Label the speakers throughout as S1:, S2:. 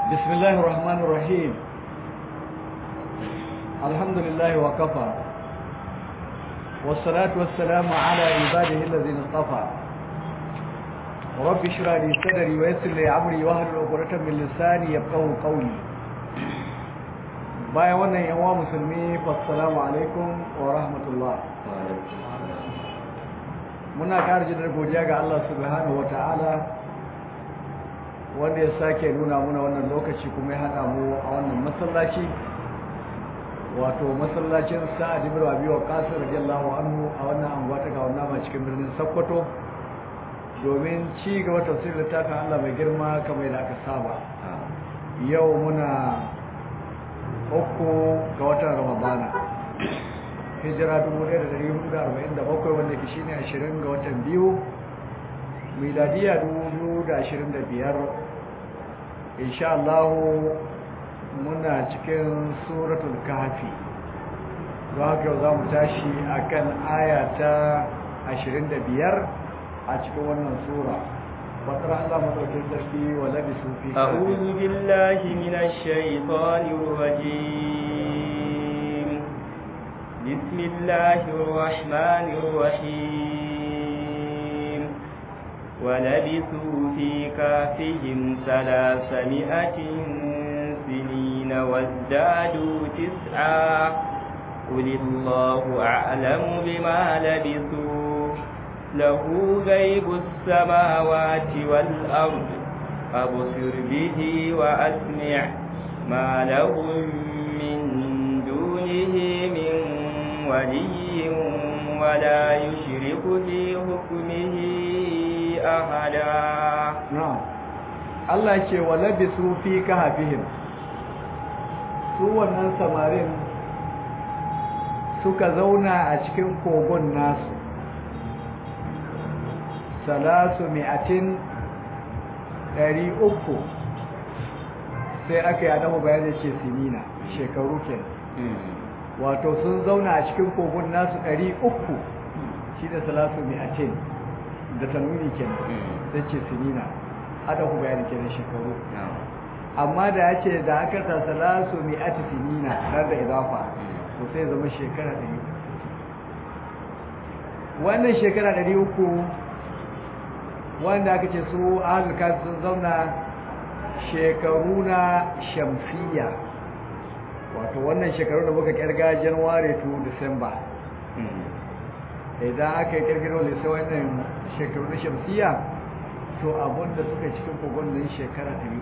S1: بسم الله الرحمن الرحيم الحمد لله وكفى والصلاة والسلام على عباده الذين اصطفى رب اشرح لي صدري ويسر لي امري واحلل عقدة من لساني يفقهوا قولي bayan wannan yawa musulmi assalamu alaikum wa rahmatullah muna ƙara jin godiya ga Allah subhanahu ta'ala wanda ya sake nuna muna wannan lokaci kuma ya haɗa mu a wannan masallaci wato masallacin sa'ad ibn abi waqas radiyallahu anhu a wannan anguwa ta ga wannan cikin birnin Sokoto domin ci gaba tafsirin littafin Allah mai girma kamar da aka saba yau muna uku ga watan Ramadana hijira 1447 wanda ke shine 20 ga watan biyu miladiya 2025 insha Allah muna cikin suratul kahfi don haka za mu tashi akan aya ta 25 a cikin wannan sura fatar Allah madaukin sarki wa labisu fi
S2: أعوذ بالله من الشيطان الرجيم بسم الله الرحمن الرحيم ولبثوا في كافهم ثلاثمائة سنين وازدادوا تسعا قل الله أعلم بما لبثوا له غيب السماوات والأرض أبصر به وأسمع ما لهم من دونه من ولي ولا يشرك في حكمه أحدا
S1: na'am Allah ce wa labisu fi kahfihim su wannan samarin suka zauna a cikin kogon nasu salasu mi'atin ɗari uku sai aka yi adamu bayan da ce sinina shekaru kenan wato sun zauna a cikin kogon nasu ɗari uku shi da salasu mi'atin da tanwini kenan sai ce sinina adamu bayan kenan shekaru amma da ya ce da aka sa salasu mi'ati sinina har da idafa to sai zama shekara ɗari uku wannan shekara ɗari uku wanda aka ce su ahalul sun zauna shekaru na shamsiya wato wannan shekaru da muka kirga january to december idan aka yi kirgiro da sai wannan shekaru na shamsiya to abinda suka cikin kogon nan shekara ɗari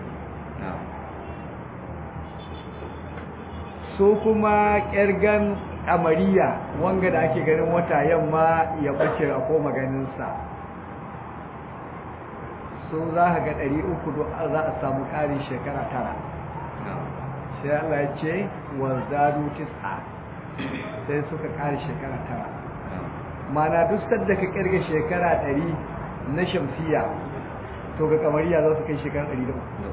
S1: su kuma kirgan amariya wanga da ake ganin wata yamma ya bace a koma ganinsa su za ka ga ɗari uku za a samu ƙarin shekara tara sai Allah ya ce wanzadu tis'a sai suka ƙari shekara tara mana duk sadda ka ƙirga shekara ɗari na shamsiya to ga kamariya za su kai shekara ɗari da uku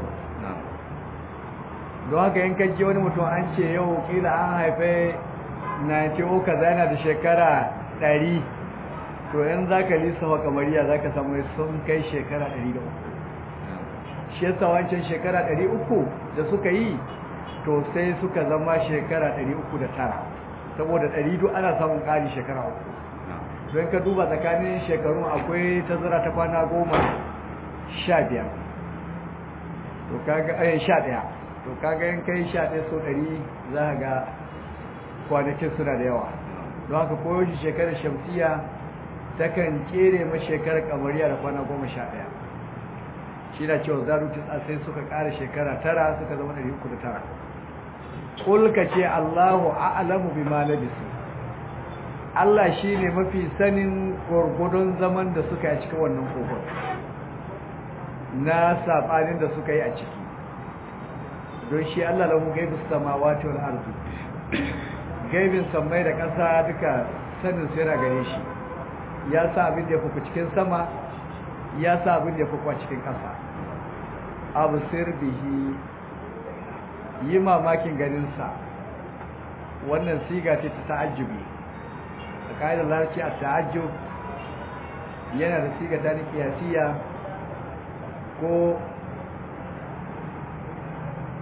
S1: don haka yin kajje wani mutum an ce yau kila an haife na ce o kaza yana da shekara ɗari to yan za ka lissafa kamariya za ka samu sun kai shekara 300 shi yasa wancan shekara 300 da suka yi to sai suka zama shekara 309 saboda 100 ana samun ƙari shekara uku don ka duba tsakanin shekarun akwai tazara ta kwana goma sha biyar to kaga eh sha ɗaya to kaga yan kai sha ɗaya so ɗari za ka ga kwanakin suna da yawa don haka koyo shi shekarar shamsiya takan kere ma shekarar kamariya da kwana goma sha ɗaya shi na cewa zaru tisa sai suka ƙara shekara tara suka zama ɗari uku da tara ƙulka ce allahu a'lamu bi ma labisu allah shi ne mafi sanin gwargwadon zaman da suka yi a cikin wannan kogon na saɓanin da suka yi a ciki don shi allah lahu gaibu samawati wal ardi gaibin sammai da ƙasa duka sanin su yana gare shi ya sa abin da ya fuku cikin sama ya sa abin da ya fuku a cikin ƙasa abu bihi yi mamakin ganinsa wannan siga ce ta ta'ajjubi a ƙa'idar larci a ta'ajjub yana da siga ta kiyasiya ko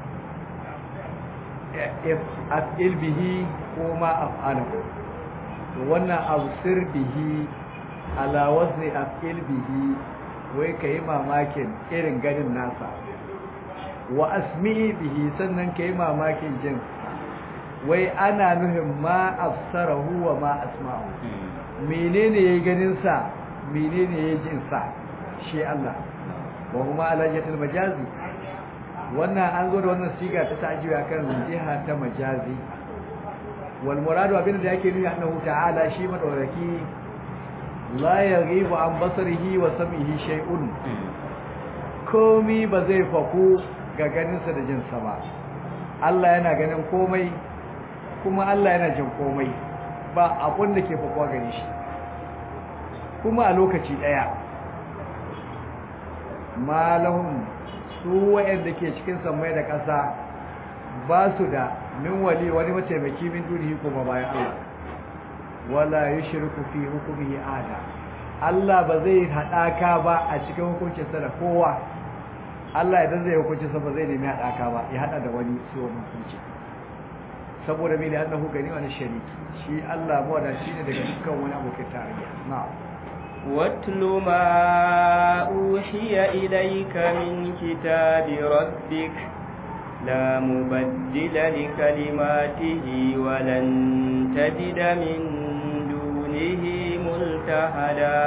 S1: af'il bihi ko ma af'alahu to wannan absir bihi ala wazni af'il bihi wai kai mamakin irin ganin nasa wa asmi'i bihi sannan kai mamakin jin wai ana nuhin ma afsarahu wa ma asma'u menene yayi ganin sa menene yayi jin sa shi Allah wa huma ala jatil majazi wannan an zo da wannan siga ta ta'jibi akan jiha ta majazi wal muradu abin da yake nuni annahu ta'ala shi madaukaki la yaghibu an basarihi wa sam'ihi shay'un komi ba zai faku ga ganinsa da jinsa ba Allah yana ganin komai kuma Allah yana jin komai ba abun da ke fakuwa gani shi kuma a lokaci daya malahum su wa'anda ke cikin samai da ƙasa ba su da min wali wani mataimaki min dunihi kuma bayan Allah wala yushriku fi hukmihi ada Allah ba zai hadaka ba a cikin hukuncinsa da kowa Allah idan zai hukunci sa ba zai nemi hadaka ba ya hada da wani su wani hukunci saboda mai da annahu gani wani shariki shi Allah ba da shi ne daga dukkan wani abokin tarayya na'am
S2: واتل ما أوحي إليك من كتاب ربك لا مبدل لكلماته ولن تجد من دونه ملتهدا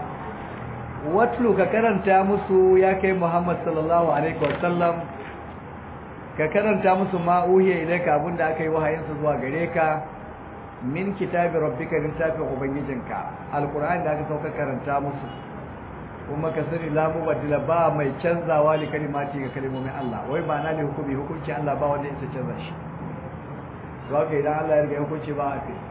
S1: watlu ka karanta musu ya kai Muhammad sallallahu alaihi wasallam ka karanta musu ma uhiya ilaika abinda aka yi wahayin su zuwa gare ka min kitabi rabbika littafin ubangijinka alqur'ani da aka sauka karanta musu kuma ka sani la mubaddila ba mai canzawa li kalimati ga kalmomin Allah wai ba na ne hukumi hukunci Allah ba wanda yake canza shi to haka idan Allah ya riga hukunci ba a kai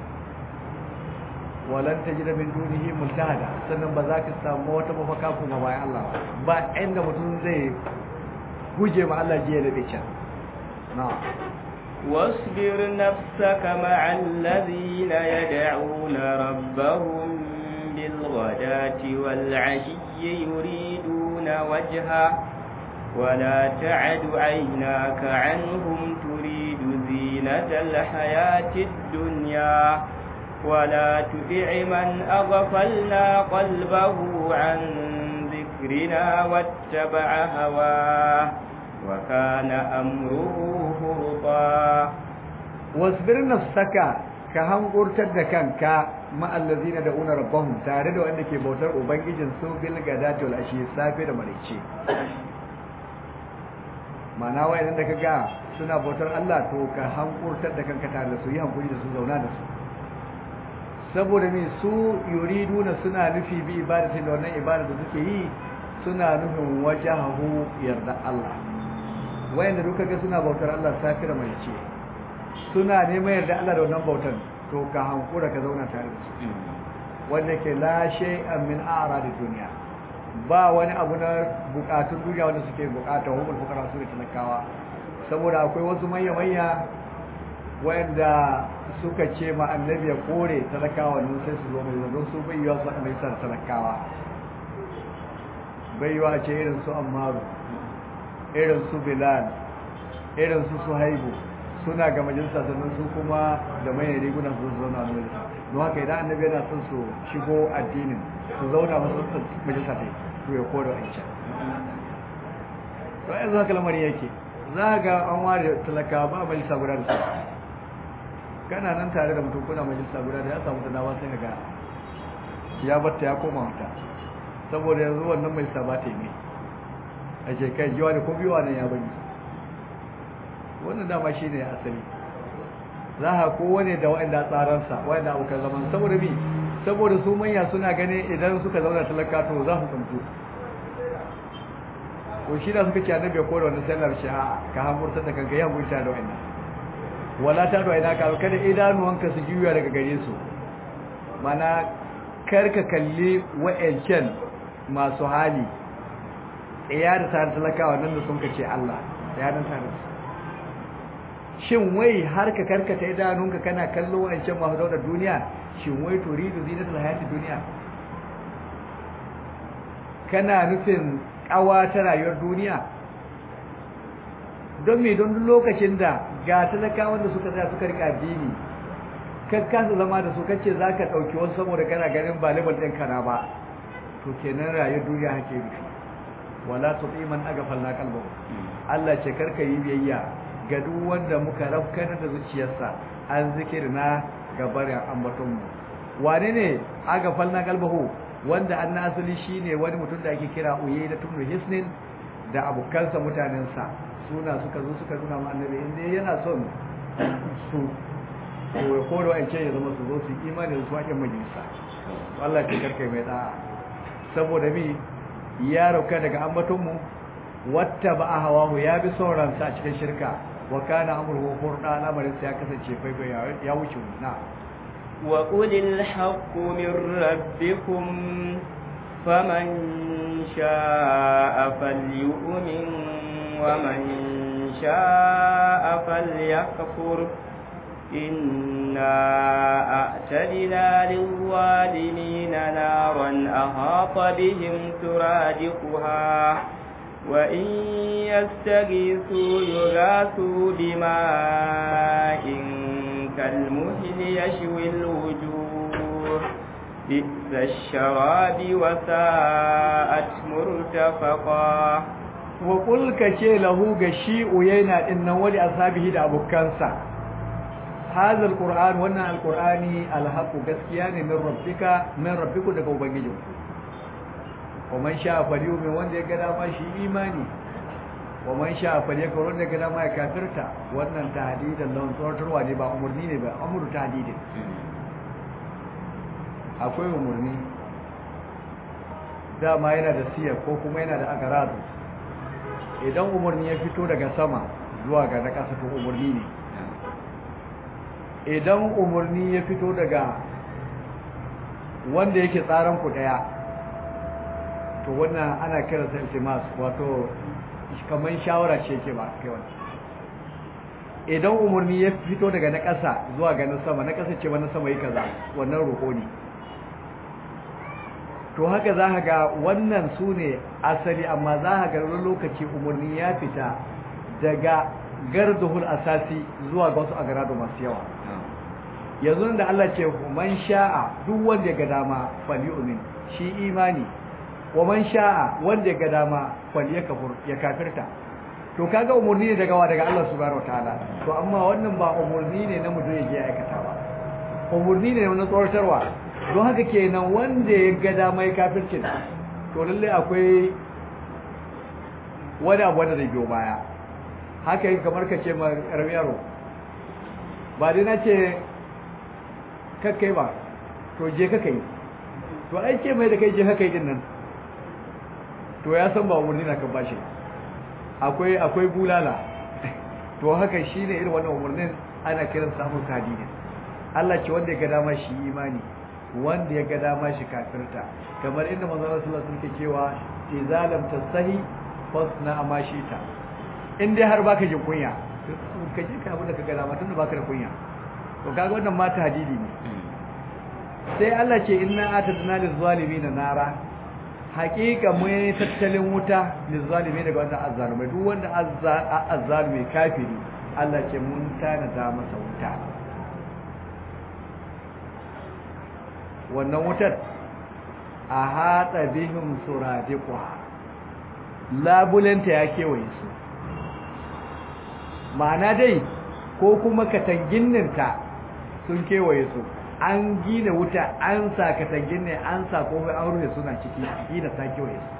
S1: walan tajida min dunihi multahada sannan ba za ka samu wata mafaka kuma bayan Allah ba inda mutum zai guje ma Allah jiya da can na'am
S2: واصبر نفسك مع الذين يدعون ربهم بالغداة والعشي يريدون وجهه ولا تعد عيناك عنهم تريد زينة الحياة الدنيا ولا تطع من أغفلنا قلبه عن ذكرنا واتبع هواه وكان أمره فرطا
S1: واصبر نفسك كهم قرتد كانك مع الذين دعون ربهم tare da wanda ke bautar ubangijin su bil gadati wal ashi safe da maraice mana wayan da kaga suna bautar Allah to ka hankurtar da kanka tare da su yi hankuri da su zauna da su saboda me su yuriduna suna nufi bi ibadatin da wannan ibada da suke yi suna nufin wajahu yarda Allah wayanda duka ga suna bautar Allah safira mai ce suna neman yarda Allah da wannan bautar to ka hankura ka zauna tare da su wanda ke la shay'an min a'radi dunya ba wani abu na bukatun duniya wanda suke bukata humul fuqara su ne talakawa saboda akwai wasu manya manya wayanda suka ce ma annabi ya kore talakawa nan sai su zo mai don su bai yiwa su mai san talakawa bai yiwa ce irin su ammaru irin su bilal irin su suhaibu suna ga majalisa sannan su kuma da manyan riguna su zauna a majalisa don haka idan annabi yana son su shigo addinin su zauna masu majalisa ta to ya kore a can to yanzu haka lamarin yake za ga an ware talakawa ba majalisa guda da su kana nan tare da mutum kuna majalisa guda da ya samu tanawa sai ga ya batta ya koma wata saboda yanzu wannan mai sabata ne a ce kai jiwa da ko biyuwa nan ya bani wannan dama shi ne asali za a kowane da waɗanda tsaransa waɗanda abokan zaman saboda bi saboda su manya suna ganin idan suka zauna talaka to za su tsamtu ko shi da suka ce annabi ko da wannan sallar shi a ka hamurta da kanka ya gurta da wannan wala ta da ina ka kada idanuwanka su juya daga gare su mana karka kalli wa'ancan masu hali ya da tare talakawa nan da sun kace Allah ya dan tare su shin wai har ka karkata idanunka kana kallo wa'ancan masu daudar duniya shin wai turidu zinatul hayatid duniya kana nufin kawa ta rayuwar duniya don me don lokacin da ga talakawan da suka tsaya suka rika addini kan kasa zama da su kace zaka dauki wasu saboda kana ganin ba level din kana ba to kenan rayuwar duniya hake rufi wala tuti man aghfalna qalbahu Allah ce karka yi biyayya ga duk wanda muka rafkana da zuciyarsa an zikirna gabarin ambaton mu wane ne aghfalna qalbahu wanda an asali shine wani mutum da ake kira uye da tunu hisnin da abokansa mutanensa suna suka zo suka nuna ma annabi inda yana son su ko da wa'ance ya zama su zo su imani da su haƙin majalisa Allah ce karkai mai da'a saboda mi ya rauka daga ambatonmu wata ba a hawahu ya bi sauransa a cikin shirka wa kana amurhu hurda lamarinsa ya kasance faifai ya wuce na
S2: وقل الحق من ربكم فمن شاء فليؤمن ومن شاء فليكفر إنا أعتدنا للظالمين نارا أهاط بهم سرادقها وإن يستغيثوا يغاثوا بماء كالمهل يشوي الوجوه بئس الشراب وساءت مرتفقا
S1: وقل كشي له غشي وينا إنه ولي أصحابه دا أبو كانسا هذا القرآن وانا القرآن الحق gaskiya من ربك من ربك daga ubangijinku ومن شاء فليؤمن wanda ya ga dama shi imani ومن شاء فليكفر wanda ya ga dama ya kafirta wannan tahdidan lawan tsoratarwa ne ba umurni ne ba amru tahdidin akwai umurni dama yana da siya ko kuma yana da agaradu idan umurni ya fito daga sama zuwa ga na ƙasa to umurni ne idan umurni ya fito daga wanda yake tsaran ku daya to wannan ana kiransa iltimas wato kamar shawara ce ke ba kai wani idan umarni ya fito daga na ƙasa zuwa ga na sama na ƙasa ce na sama yi kaza wannan roƙo ne to haka za ka ga wannan su ne asali amma za ka ga wani lokaci umarni ya fita daga garduhul asasi zuwa ga wasu agarado masu yawa yanzu da Allah ce man sha'a duk wanda ya ga dama falyu'min shi imani wa man sha'a wanda ya ga dama falyakfur ya kafirta to kaga umurni ne daga wa daga Allah subhanahu wataala to amma wannan ba umurni ne na mutum ya je aikata ba umurni ne na tsoratarwa don haka kenan wanda ya ga dama ya kafirce to lalle akwai wani abu wanda zai biyo baya haka yi kamar ka ce ma yaro ba dai na ce kakkai ba to je kakai to ai ce mai da kai je kakai din nan to ya san ba umarni na kan bashi akwai akwai bulala to haka shine irin wannan umarnin ana kiran samun kadidin Allah ce wanda ya ga dama shi imani wanda ya ga dama shi kafirta kamar inda manzon Allah sallallahu alaihi wasallam cewa idza lam tasahi fasna ma shita in dai har baka jin kunya ka je ka abin da ka ga dama tunda baka da kunya to kaga wannan mata hadidi ne sai Allah ce inna atadna lizzalimina nara haƙiƙa mai tattalin wuta lizzalimi daga wanda azzalumai duk wanda azzalumi kafiri Allah ce mun tanada masa wuta wannan wutar a haɗa bihim suradiqwa labulanta ya kewaye su ma'ana dai ko kuma katanginninta sun kewaye su an gina wuta an sa katangin ne an sa komai an rufe suna ciki gina ta kewaye su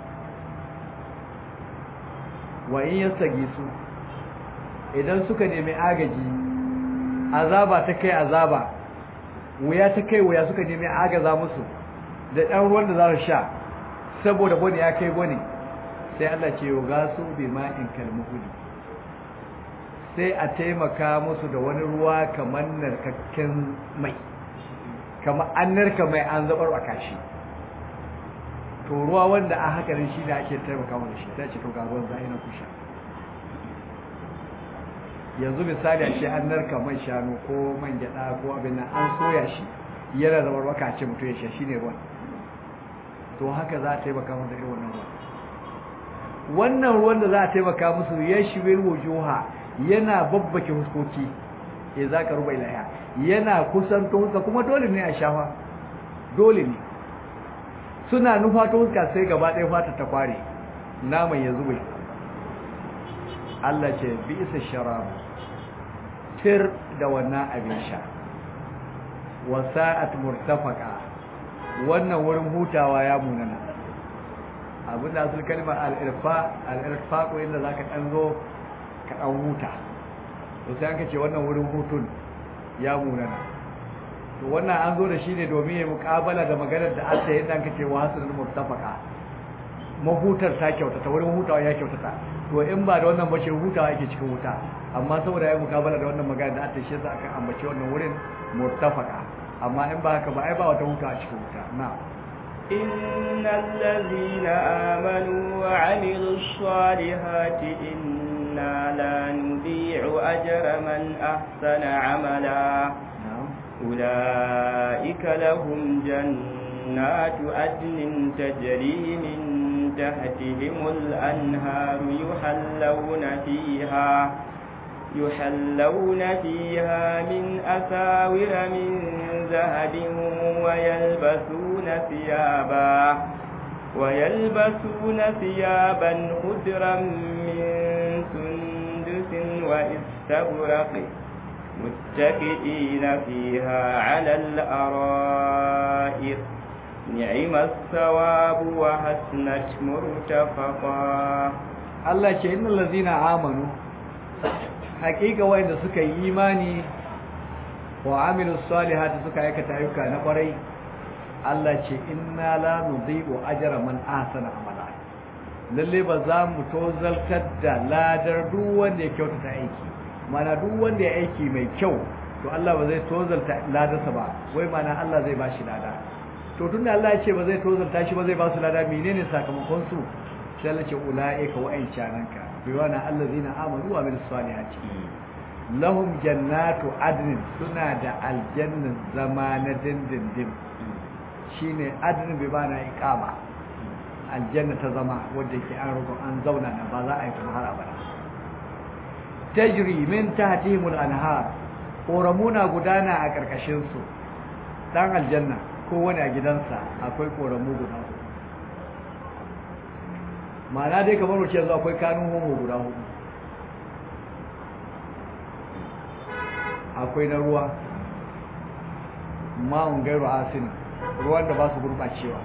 S1: wa in yastagi su idan suka nemi agaji azaba ta kai azaba wuya ta kai wuya suka nemi agaza musu da ɗan ruwan da za su sha saboda bane ya kai bane sai Allah ce yau gasu bi ma'in kalmuhuli sai a taimaka musu da wani ruwa kamar narkakken mai kamar an narka mai an zabar a kashi to ruwa wanda a haka shi da ake taimaka mana shi ta ce to ga ruwan zai na kusha yanzu misali a ce an narka man shanu ko man gyada ko abin nan an soya shi yana da warwaka ce mutum ya sha shi ne ruwan to haka za a taimaka mana da irin wannan ruwan wannan ruwan da za a taimaka musu ya shiwir wujuha yana babbake huskoki ya za ka ruba ilaya yana kusanto huska kuma dole ne a shafa dole ne suna nufato huska sai gaba ɗaya fata ta kware naman ya zube Allah ce bi isa sharabu tir da wannan abin sha wasa'at murtafaka wannan wurin hutawa ya munana abin da asul kalma al-irfa al-irfa ko inda zaka dan zo ka dan huta to sai aka ce wannan wurin hutun ya munana to wannan an zo da shi ne domin ya muƙabala da maganar da aka yi dan kace wa hasul murtafaka mahutar ta kyautata wurin hutawa ya kyautata to in ba da wannan bace hutawa yake cikin wuta amma saboda ya muƙabala da wannan magana da aka shi sa aka ambace wannan wurin murtafaka amma in ba haka ba ai ba wata hutawa cikin wuta na'am
S2: إن الذين آمنوا وعملوا الصالحات إنا لا نضيع أجر من أحسن عملا أولئك لهم جنات عدن تجري من تحتهم الأنهار يحلون فيها يحلون فيها من أساور من ذهب ويلبسون ثيابا ويلبسون ثيابا خضرا من سندس واستبرق متكئين فيها على الأرائك نعم الثواب وحسنت مرتفقا
S1: الله إن الذين آمنوا hakika wanda suka yi imani wa amilus salihati suka aikata ayyuka na kwarai Allah ce inna la nudhi'u ajra man ahsana amala lalle ba za mu tozaltar da ladar duk wanda ya kyautata aiki mana duk wanda ya aiki mai kyau to Allah ba zai tozalta ladarsa ba wai mana Allah zai bashi lada to tunda Allah ya ce ba zai tozalta shi ba zai ba su lada menene sakamakon su sai Allah ce ulaika wa'ancananka biwana allazina amanu wa amilus salihati lahum jannatu adnin suna da aljannan zama na dindindin shine adnin bi bana iqama aljanna ta zama wanda yake an rugo an zauna na ba za a yi kuma har abada tajri min tahtihim al-anhar koramuna gudana a karkashin su dan aljanna ko wani a gidansa akwai koramu guda ma'ana dai kamar wuce yanzu akwai kanun homo guda hudu akwai na ruwa ma'un gairu asini ruwan da ba su gurɓacewa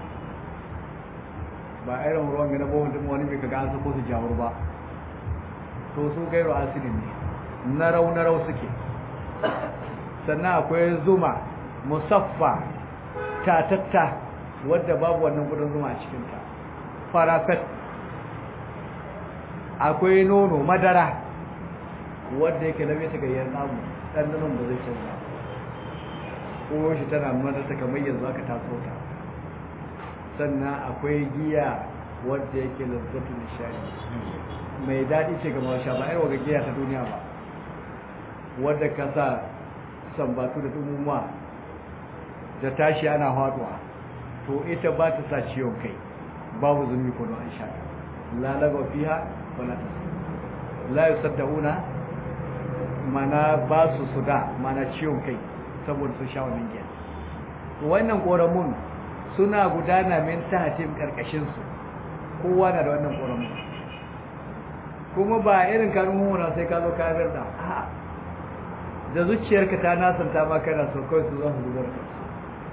S1: ba irin ruwan gana bohun din wani mai kaga an sako su jawur ba to su gairu asini ne na rau na rau suke sannan akwai zuma musaffa tatatta wadda babu wannan gudun zuma a cikinta farafet akwai nono madara wadda yake labe ta gayyar namu ɗanɗanon ba zai canza ko shi tana mana ta kamar yanzu aka taso ta sannan akwai giya wadda yake lazzatu nishadi mai daɗi ce ga mawasha ba irin waga giya ta duniya ba wadda ka sa sambatu da dumumuwa da tashi ana haɗuwa to ita ba ta sa ciwon kai babu zumi ko don an sha la lagwa fiha wala la yusaddauna mana ba su suda mana ciwon kai saboda su sha wannan giya wannan koramun suna gudana min tahatin karkashin su kowa na da wannan koramun kuma ba irin kanun mumuna sai ka zo ka da a'a da zuciyarka ta nasanta ma kana so kawai su zan zubar da su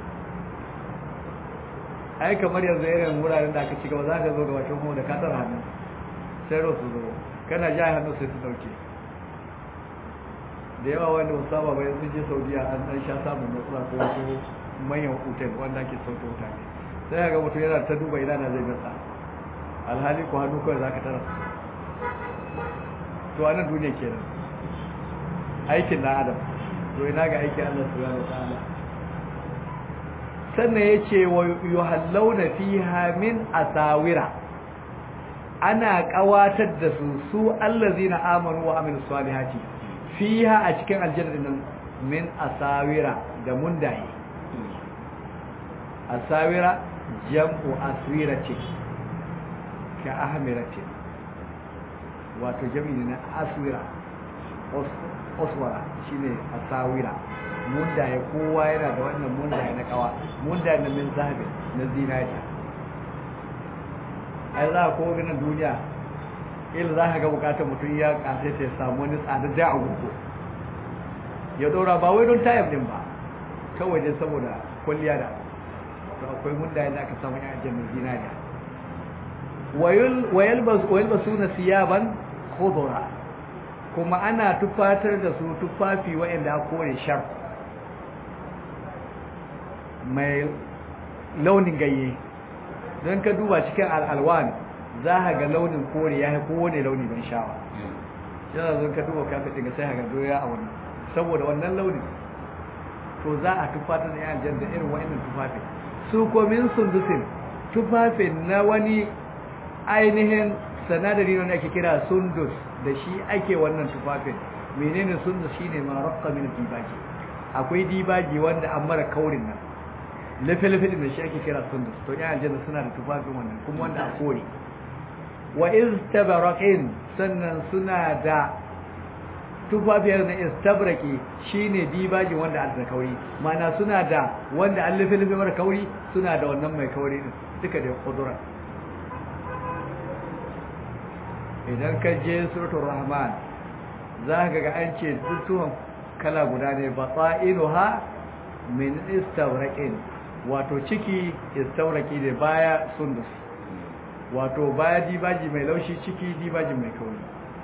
S1: ai kamar yanzu irin wuraren da aka ci gaba za ka zo ga bakin kuma da ka tsara hannu sai ro su zo kana ja hannu sai su dauke da yawa wanda musaba bai sun je saudiya an dan sha samun matsala ko wasu manyan hotel wanda ake sauke mutane sai ga mutum yana ta duba ina na zai gasa alhali ko hannu kawai za ka tara to a nan duniya kenan aikin na adam to ina ga aikin allah subhanahu wa ta'ala sannan ya ce wa yuhallawna fiha min asawira ana kawatar da su su allazina amanu wa amilus salihati fiha a cikin aljanna nan min asawira da mundaye asawira jam'u aswirati ka ahmirati wato jami'i na aswira oswara shine asawira mundaye kowa yana da wannan mundaye na kawa mundaye na min zahabi na zinariya ai za a kowa ganin duniya il za ka ga bukatar mutum ya kasai ta samu wani tsada da agogo ya dora ba wai don tayar din ba kawai dai saboda kwalliya da to akwai mundaye da aka samu yan aljanna zinariya wayalbasu na siyaban khudura kuma ana tufatar da su tufafi waɗanda a kore shar mai launin gayye don ka duba cikin al'alwan za a ga launin kore ya haiko wane launi ban shawa yana zon ka duba kafin daga sai haka doya a wannan saboda wannan launin to za a tufatar da yan da irin waɗannan tufafin su komin sundusin tufafin na wani ainihin sanadari wanda ake kira sundus da shi ake wannan tufafin menene sundus shine ma raqqa min dibaji akwai dibaji wanda an mara kaurin nan lafe-lafe da shi ake kira sundus to ya aljanna suna da tufafin wannan kuma wanda a kore wa istabraqin sannan suna da tufafiyar na istabraki shine dibaji wanda an da kauri mana suna da wanda an lafe-lafe mara kauri suna da wannan mai kauri din duka da kudura idan ka je suratul rahman za ka ga an ce dukkan kala guda ne batainuha min istawraqin wato ciki istawraqi ne baya sundus wato baya dibaji mai laushi ciki dibaji mai kauri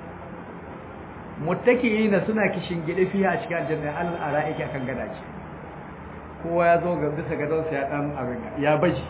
S1: muttaki'ina suna kishin gide fiye a cikin aljanna al ara'iki akan gadaje kowa ya zo ga bisa gadon sa ya dan abin ya baji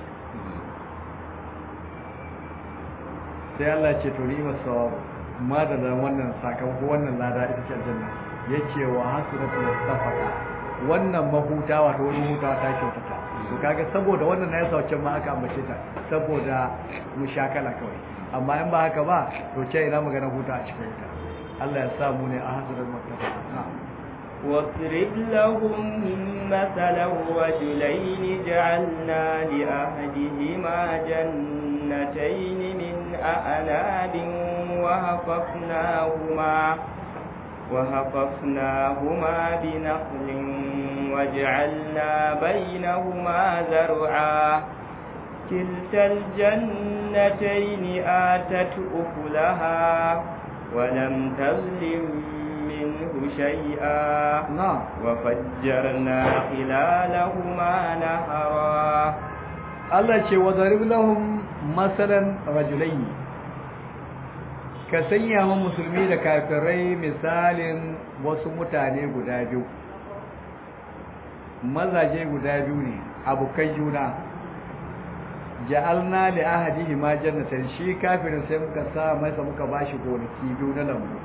S1: sai Allah ce to ni'mat sawabu ma da wannan sakamako wannan lada ita ce aljanna yace wa hasratu mustafaqa wannan mahuta wato wani huta ta kyautata to kaga saboda wannan na yasa wacce ma aka ambace ta saboda mushakala kawai amma in ba haka ba to ce ina magana huta a cikin ta Allah ya sa mu ne a hasratu mustafaqa
S2: واضرب لهم مثلا رجلين جعلنا لأحدهما جنتين من أعناب وهففناهما وهففناهما بنخل وجعلنا بينهما زرعا كلتا الجنتين آتت أكلها ولم تظلم منه شيئا
S1: نعم
S2: وفجرنا خلالهما نهرا
S1: Allah ce wa zarib lahum masalan rajulaini ka sanya wa musulmi da kafirai misalin wasu mutane guda biyu mazaje guda biyu ne abokan juna ja'alna li ahadihi ma jannatan shi kafirin sai muka sa masa muka bashi gonaki biyu na lambu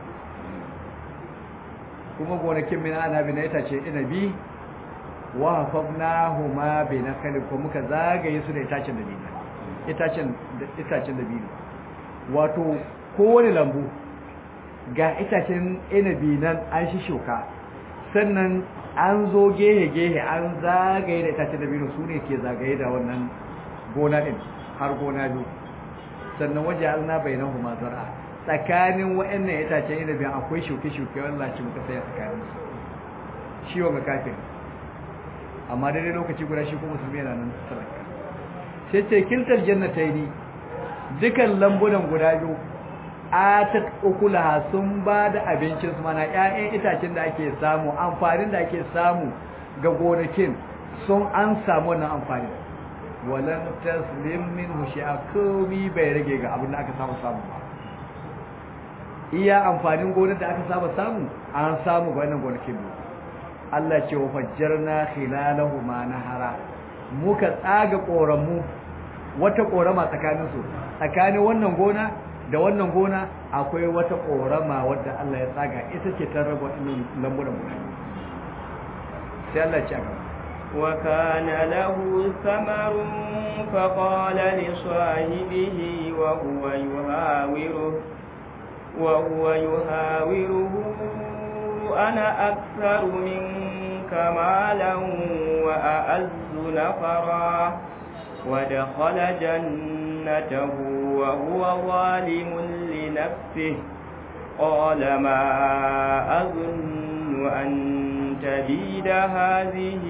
S1: kuma gonakin min anabi na itace inabi wa hafafnahuma bi nakhli ko muka zagaye su da itacen da biyu itacen itacen da biyu wato kowane lambu ga itacen inabi nan an shi shuka sannan an zo gehe gehe an zagaye da itacen da biyu su ne ke zagaye da wannan gona din har gona biyu sannan waje alna bainahuma zar'a tsakanin waɗannan itacen inabi akwai shuke-shuke wanda ci muka saya tsakanin su shi wanga kafin amma daidai lokaci guda shi kuma musulmi yana nan saraka sai ce kiltar jannataini dukan lambunan guda biyu atat ukulaha sun ba da abincin su mana ƴaƴan itacen da ake samu amfanin da ake samu ga gonakin sun an samu wannan amfanin walan taslim minhu shay'a komi bai rage ga abin da aka samu samu ba iya amfanin gonar da aka saba samu an samu ga wannan gonakin biyu Allah ce wa fajjarna khilalahuma nahara muka tsaga koramu wata korama tsakanin su tsakanin wannan gona da wannan gona akwai wata korama wadda Allah ya tsaga ita ce ta raba wannan lambunan guda sai Allah ya ce gaba
S2: وكان له ثمر فقال لصاحبه وهو يهاوره وهو يهاوره أنا أكثر منك مالا وأعز نفرا ودخل جنته وهو ظالم لنفسه قال ما أظن أن تبيد هذه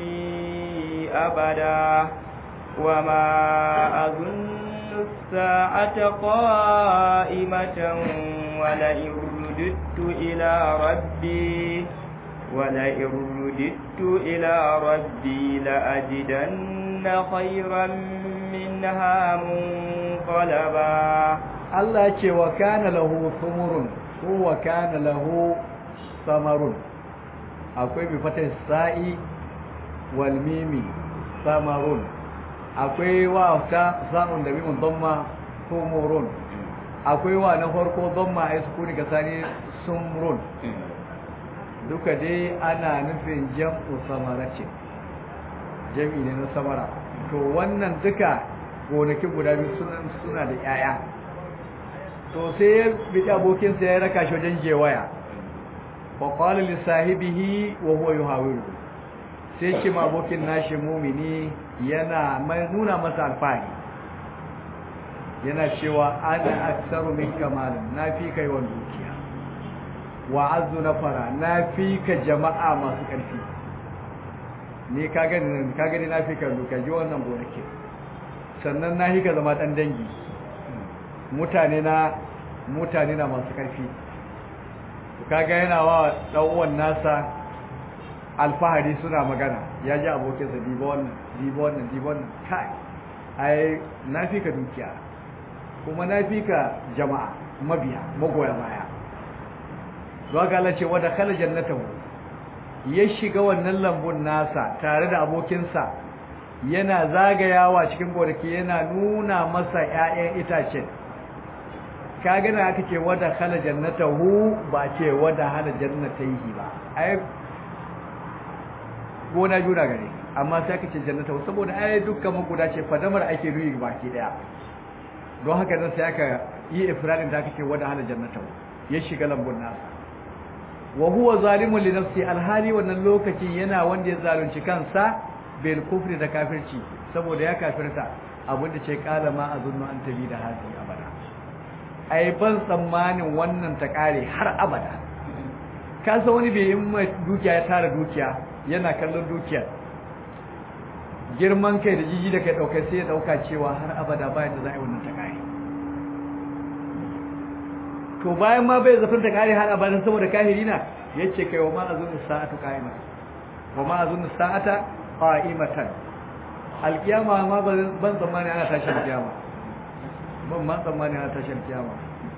S2: أبدا وما أظن الساعة قائمة ولئن رددت إلى ربي ولئن رددت إلى ربي لأجدن خيرا منها منقلبا
S1: Allah ce wa kana lahu sumurun ko wa kana lahu samarun akwai bi fata sa'i wal mimi samarun akwai wa ta sa'un da mimun damma sumurun akwai wa na farko damma ai sukuni ka sani sumrun duka dai ana nufin jam'u samarace jam'i ne na samara to wannan duka gonaki guda biyu suna da 'ya'ya to sai ya bi abokinsa ya raka shi wajen jewaya fa qala li sahibihi wa huwa yuhawiru sai ce ma abokin nashi mumini yana mai nuna masa alfahari yana cewa ana aksaru min kamalin na fi kai wa dukiya wa azu na fara na fi ka jama'a masu ƙarfi ni ka gani ka gani na fi ka dukiya ji wannan gonake sannan na hi ka zama ɗan dangi mutane na mutane na masu ƙarfi kaga yana wa ɗan'uwan nasa alfahari suna magana ya ji abokinsa diba wannan diba wannan diba wannan kai ai na fi ka dukiya kuma na fi ka jama'a mabiya magoya baya zuwa ga Allah ce wadda kala jannatahu ya shiga wannan lambun nasa tare da abokinsa yana zagayawa cikin gonaki yana nuna masa 'ya'yan itacen ka gana aka ce wadda khala jannatahu ba ce wadda hala jannataihi ba ai gona juna gare amma sai aka ce jannatahu saboda ai dukkan maguda ce fadamar ake ruyi baki daya don haka nan sai aka yi ifradin da aka ce wadda hala jannatahu ya shiga lambun nasa wa huwa zalimun li nafsi alhali wannan lokacin yana wanda ya zalunci kansa bil kufri da kafirci saboda ya kafirta abinda ce kala ma azunnu an tabi da hadi abada ai ban tsammanin wannan ta kare har abada ka san wani bai yin mai dukiya ya tara dukiya yana kallon dukiya girman kai da jiji da kai daukai sai ya dauka cewa har abada bayan da za a yi wannan ta kare to bayan ma bai zafin ta kare har abada saboda kahiri na yace kai wa ma azunnu sa'atu qa'imatan wa ma azunnu sa'ata qa'imatan alkiyama ma ban tsammani ana tashin kiyama ban ma tsammani ana tashin kiyama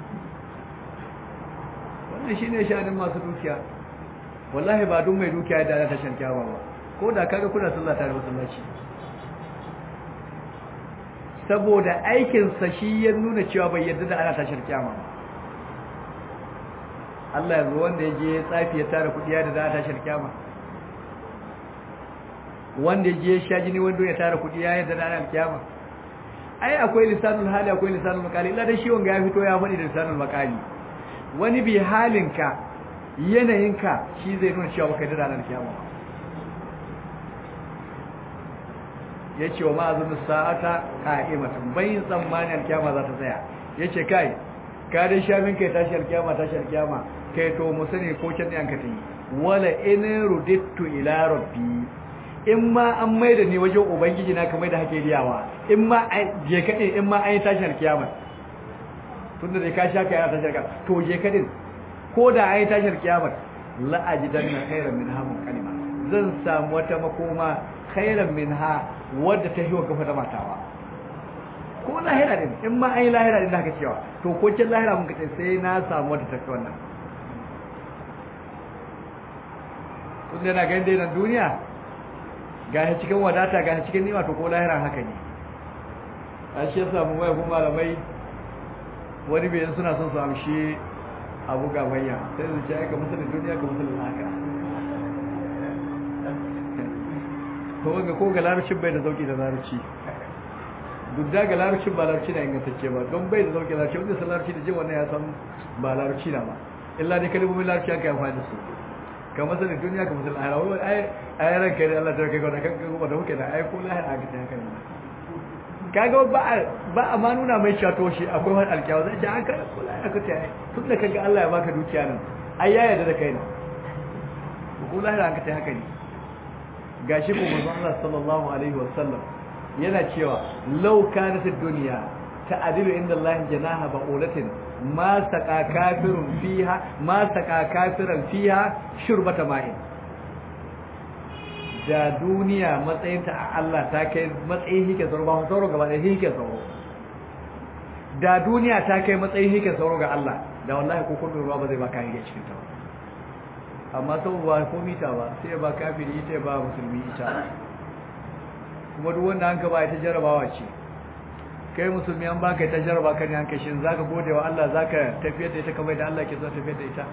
S1: wannan shine shanin masu dukiya wallahi ba duk mai dukiya da ana tashin kiyama ba ko da kaga kuna sallah tare masallaci saboda aikin sa shi ya nuna cewa bai yarda da ana tashin kiyama ba Allah yanzu wanda ya je tsafi ya tara kudi ya da za a tashin kiyama wanda ya je sha jini wanda ya tara kudi ya yarda da ana kiyama ai akwai lisanul hali akwai lisanul makali illa dai shi wanga ya fito ya faɗi da lisanul makali wani bi halinka yanayinka shi zai nuna cewa baka da ranar kiyama yace wa ma'azun sa'ata qa'imatan bayin tsammanin kiyama za ta tsaya yace kai ka dai shafin kai tashi alkiyama tashi alkiyama kai to mu sani ko can ne an ka tayi wala in rudittu ila rabbi in ma an maida ni wajen ubangiji na kamar da hake riyawa in ma je kadin in ma an yi tashi alkiyama tunda dai ka sha kai ana tashi alkiyama to je kadin ko da an yi tashi alkiyama la ajidanna khairan min hamun kalima zan samu wata makoma khairan minha wadda ta hiwa gafa da matawa ko lahira din in ma an yi lahira din da haka cewa to ko kin lahira mun kace sai na samu wadda ta fi wannan kun da na ganin dai nan duniya ga cikin wadata ga cikin nima to ko lahira haka ne a shi yasa mun waya kuma malamai wani bai suna son su amshi abu ga manya sai su ce ga musulun duniya ga musulun lahira ko ga ko ga larabcin bai da sauki da larabci duk da ga larabcin ba larabci na ingantacce ba don bai da sauki larabci wanda san larabci da jin wannan ya san ba larabci na ba illa dai kalmomin larabci aka yi amfani da su ka masanin duniya ka masanin ahira wai ai ai ran kai Allah ta kai gwada kan kuma da muke da ai ko lahira aka ta haka ne kaga ba ba a ma nuna mai cewa to shi akwai wani alkiyawa zai ce an ka kula aka ce tun da kaga Allah ya baka dukiya nan ai ya yarda da kai ne ko lahira an ka ta haka ne gashi ko manzon Allah sallallahu alaihi wasallam yana cewa law kanat ad-dunya ta'dilu inda Allah janaha ba'ulatin ma saqa kafirun fiha ma saqa kafiran fiha shurbata ma'in da duniya matsayinta a Allah ta kai matsayin hike sauro ba sauro gaba da hike sauro da duniya ta kai matsayin hike sauro ga Allah da wallahi ko kun ruwa ba zai baka hike cikin ta amma saboda ba ko mita ba sai ba kafiri ita ba musulmi ita kuma duk wanda an ka ba ita jarabawa ce kai musulmi an baka ita jaraba kan yanka shin zaka gode wa Allah zaka tafiyar da ita kamar da Allah ke so tafiyar da ita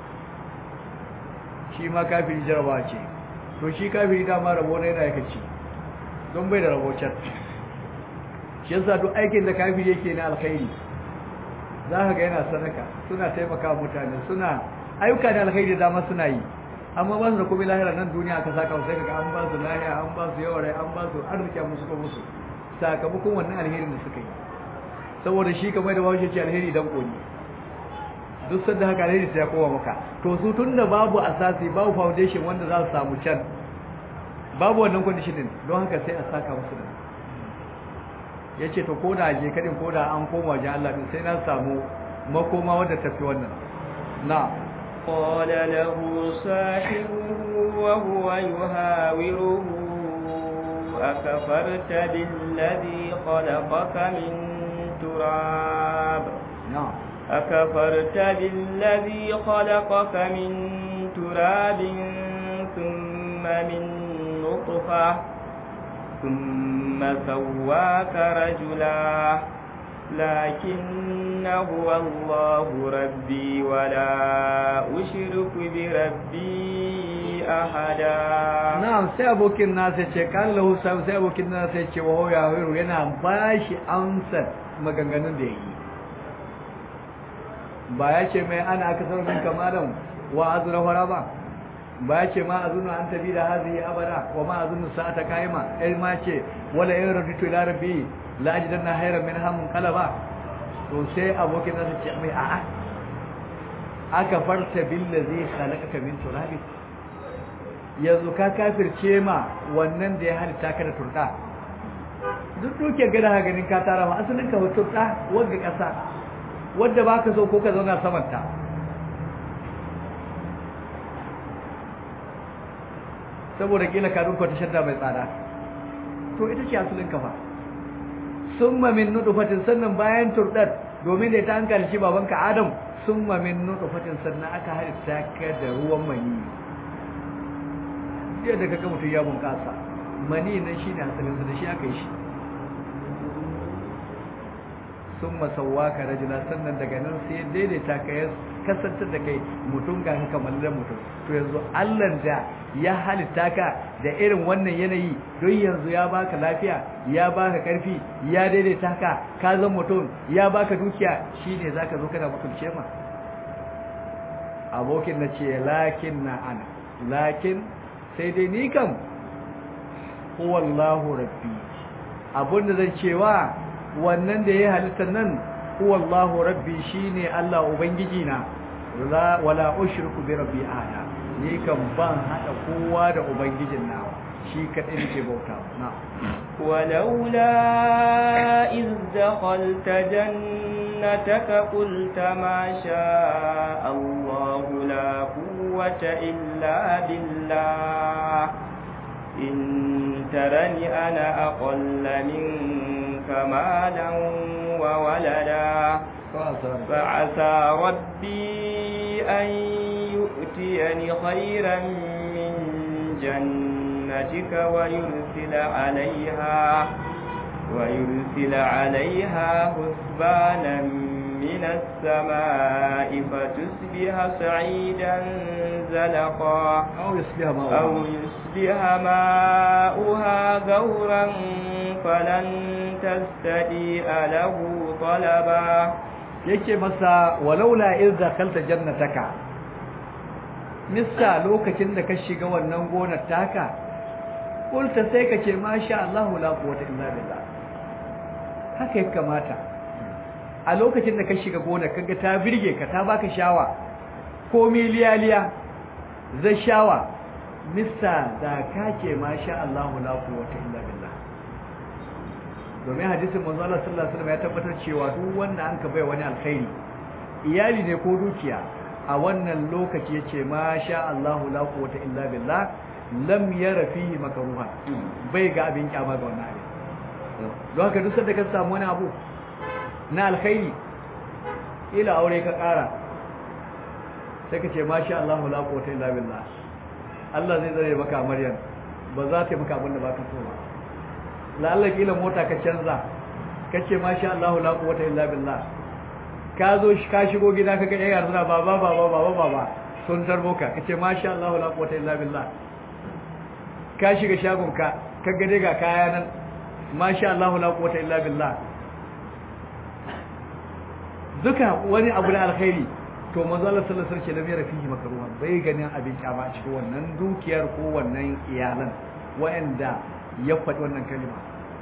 S1: shi ma kafiri jarabawa ce to shi kafiri dama rabo ne yana yake ci don bai da rabo can shi yasa duk aikin da kafiri yake na alkhairi za ka ga yana sadaka suna taimaka mutane suna ayyuka da alkhairi da dama suna yi amma ba su da komai lahira nan duniya aka saka sai kaga an ba su lahiya an ba su yawa rai an ba su arziki musu ko musu sakamakon wannan alherin da suka yi saboda shi kamar da bawo ce alheri dan koni duk sanda haka alheri sai ya kowa maka to su tunda babu asasi babu foundation wanda za su samu can babu wannan condition din don haka sai a saka musu da yace to koda je kadin koda an koma wajen Allah din sai na samu makoma wanda tafi wannan na
S2: قال له صاحبه وهو يهاوره أكفرت بالذي خلقك من تراب
S1: نعم
S2: أكفرت بالذي خلقك من تراب ثم من نطفة ثم سواك رجلا لكن هو الله ربي ولا أشرك بربي أحدا
S1: na'am sai abokin nasa ce kan lahu sai abokin nasa ce wa ya hiru yana bashi amsar maganganun da yake ba ya ce mai ana aka sauran min kamalan wa azra fara ba ba ya ce ma azunu an tabi da hazihi abada wa ma azunu sa'ata qaima ai ma ce wala in raditu ila rabbi la ajidanna hayran min hamun qalaba to sai abokin nasa ce mai a'a aka farta billazi khalaqaka min turabin yanzu ka kafirce ma wannan da ya halitta ka da turɗa duk duke gada ha ganin ka tara ma asalin ka turɗa wanda ƙasa wadda ba ka so ko ka zauna samanta saboda kila ka dunka ta shadda mai tsada to ita ce asalin ka fa summa min nutfatin sannan bayan turɗar domin da ita an kalci babanka Adam summa min nutfatin sannan aka halitta ka da ruwan mani jiya da kaga mutum ya bunƙasa mani nan shi ne hasalinsa da shi aka yi shi sun masawa ka rajula sannan daga nan sai daidaita ka ya kasantar da kai mutum ga kamar da mutum to yanzu allan da ya halitta ka da irin wannan yanayi don yanzu ya baka lafiya ya baka karfi ya daidaita ka ka zan mutum ya baka dukiya shine zaka zo kana mutunce ma abokin na ce lakin na ana lakin sai dai ni kam huwallahu rabbi abinda zan cewa wannan da ya halitta nan huwallahu rabbi shine Allah ubangiji na wala ushriku bi rabbi ahada ni kam ban hada kowa da ubangijin nawa shi kadai nake bauta na
S2: ولولا إذ دخلت جنتك قلت ما شاء الله لا قوة إلا بالله إن ترني أنا أقل منك مالا وولدا فعسى ربي أن يؤتيني خيرا من جنتك ويرسل عليها ويرسل عليها حسبانا من السماء فتصبح صعيدا زلقا
S1: أو يصبح ماؤها
S2: أو يصبح ماؤها غورا فلن تستطيع له طلبا
S1: yake masa walaula iz dakhalta jannataka missa lokacin da ka shiga wannan gonar taka kulta sai ka ce masha Allah la quwwata illa billah haka ya kamata a lokacin da ka shiga gona kaga ta birge ka ta baka shawa ko miliyaliya zai shawa mista da ka ce masha Allah la quwwata illa billah domin hadisin manzo Allah sallallahu alaihi wasallam ya tabbatar cewa duk wanda an ka bai wani alkhairi iyali ne ko dukiya a wannan lokaci yace masha Allah la quwwata illa billah lam yara fihi makruha bai ga abin kyama ga wannan abin don haka duk sanda ka samu wani abu na alkhairi ila aure ka kara sai ka ce masha Allah la quwwata illa billah Allah zai zare maka Maryam ba za ta yi maka abin da baka so ba la'alla kila mota ka canza kace masha Allah la quwwata illa billah ka zo ka shigo gida kaga yayin yar suna baba baba baba baba sun tarbo ka kace masha Allah la quwwata illa billah ka shiga shagon ka kaga dai ga kaya nan masha Allah la quwwata illa billah duka wani abu na alkhairi to manzo Allah sallallahu alaihi wasallam ya rafihi makruha bai ganin abin kyama a cikin wannan dukiyar ko wannan iyalan wa'anda ya faɗi wannan kalima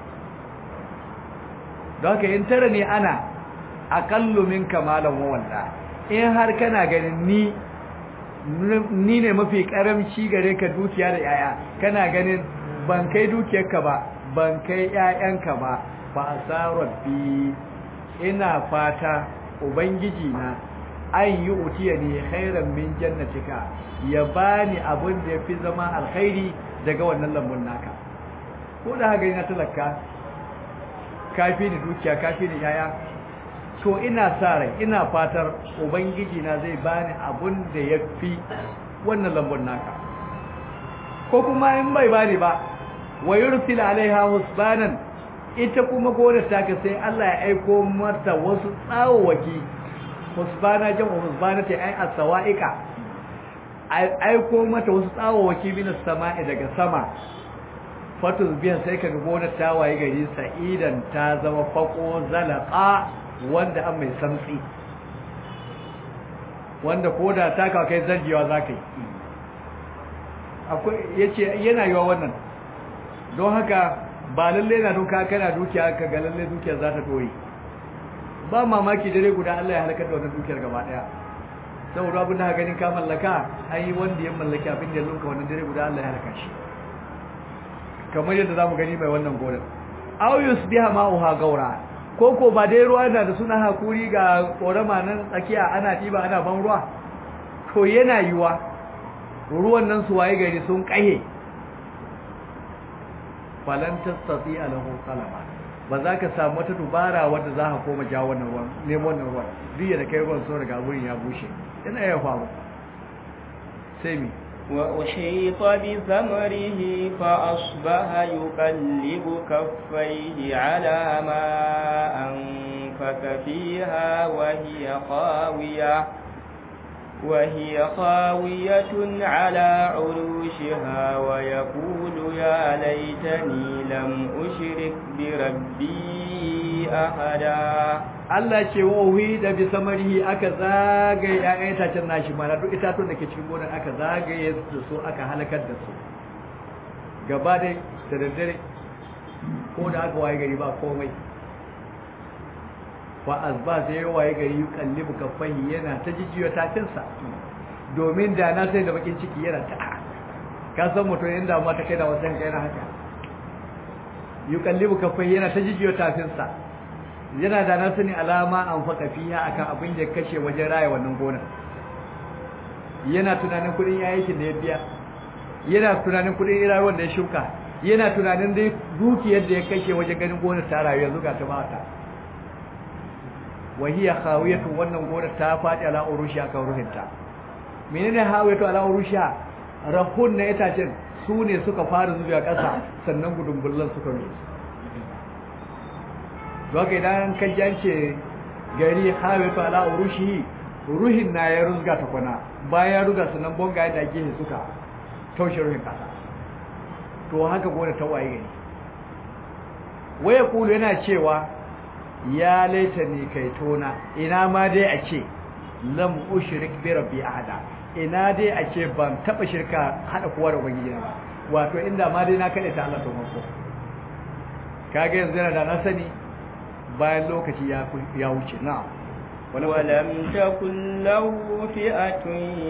S1: don haka in tara ne ana aƙallu min kamalan wawalla in har kana ganin ni ni ne mafi ƙaramci gare ka dukiya da yaya kana ganin ban kai dukiyarka ba ban kai ƴaƴanka ba ba asarar bi ina fata ubangiji na an yi utiya ne khairan min jannatika ya bani abin da ya fi zama alkhairi daga wannan lambun naka ko da haka ina talaka kafi ni dukiya kafi ni yaya to ina sa rai ina fatar ubangiji na zai bani abun da yafi wannan lambun naka ko kuma in bai bani ba wa yursil alaiha husbanan ita kuma gonar taka sai Allah ya aiko mata wasu tsawowaki husbana jan husbana ta ai asawa'ika aiko mata wasu tsawowaki min sama'i daga sama fatus biyan sai kaga gonar ta waye gari sa'idan ta zama fako zalaqa wanda an mai samtsi wanda koda ta ka kai zargiwa zakai akwai yace yana yiwa wannan don haka ba lalle na duka kana dukiya ka ga lalle dukiyar za ta dore ba mamaki dare guda Allah ya halakar da wannan dukiyar gaba daya saboda abin da ka ganin ka mallaka ai wanda ya mallaki abin da ya lunka wannan dare guda Allah ya halaka shi kamar yadda zamu gani mai wannan gonar aw yusbiha ma'uha gaura koko ba dai ruwa da suna hakuri ga korama nan tsakiya ana tiba ana ban ruwa to yana yiwa ruwan nan su waye gari sun kahe falan tastati alahu qalaba ba za ka samu wata dubara wadda za ka koma jawo wannan ruwan nemo wannan ruwan duk da kai ruwan so daga wurin ya bushe yana iya faru sai mi
S2: وأحيط بثمره فأصبح يقلب كفيه على ما أنفك فيها وهي خاوية وهي خاوية على عروشها ويقول يا ليتني لم أشرك بربي أحدا
S1: Allah ce wa uhi da bi samarihi aka zagaye ƴaƴan itacen nashi mana duk itatun da ke cikin gonar aka zagaye da su aka halakar da su gaba dai da daddare ko da aka waye gari ba komai fa azba sai ya waye gari yukallibu kaffahi yana ta jijiyo tafinsa domin da na sai da bakin ciki yana ta ka san mutum inda ma ta kai da wasan kai na haka yukallibu kaffahi yana ta jijiyo tafinsa yana da na sani alama an faka fiya akan abin da kashe wajen raya wannan gonar yana tunanin kudin yayin da ya biya yana tunanin kudin iraruwan da ya shuka yana tunanin dai dukiyar da ya kashe wajen ganin gonar ta rayu yanzu ga ta ba ta wahiya khawiyatu wannan gonar ta faɗi ala urusha akan ruhinta menene hawiyatu ala urusha rahun na itacen su ne suka fara zuwa ƙasa sannan gudumbullan suka rufe doka idan ka jance gari hawiyatu ala urushi ruhin na ya rusga ta kwana bayan ruga sannan bonga yadda ake suka taushe ruhin ƙasa to haka gonar ta waye gari waya kulu yana cewa ya laita ni kai tona ina ma dai a ce lam ushrik bi rabbi ahada ina dai a ce ban taba shirka hada kowa da ubangiji ba wato inda ma dai na kade ta Allah to mako kage yanzu yana da na sani bayan lokaci ya ya wuce na'am
S2: ولم تكن له فئة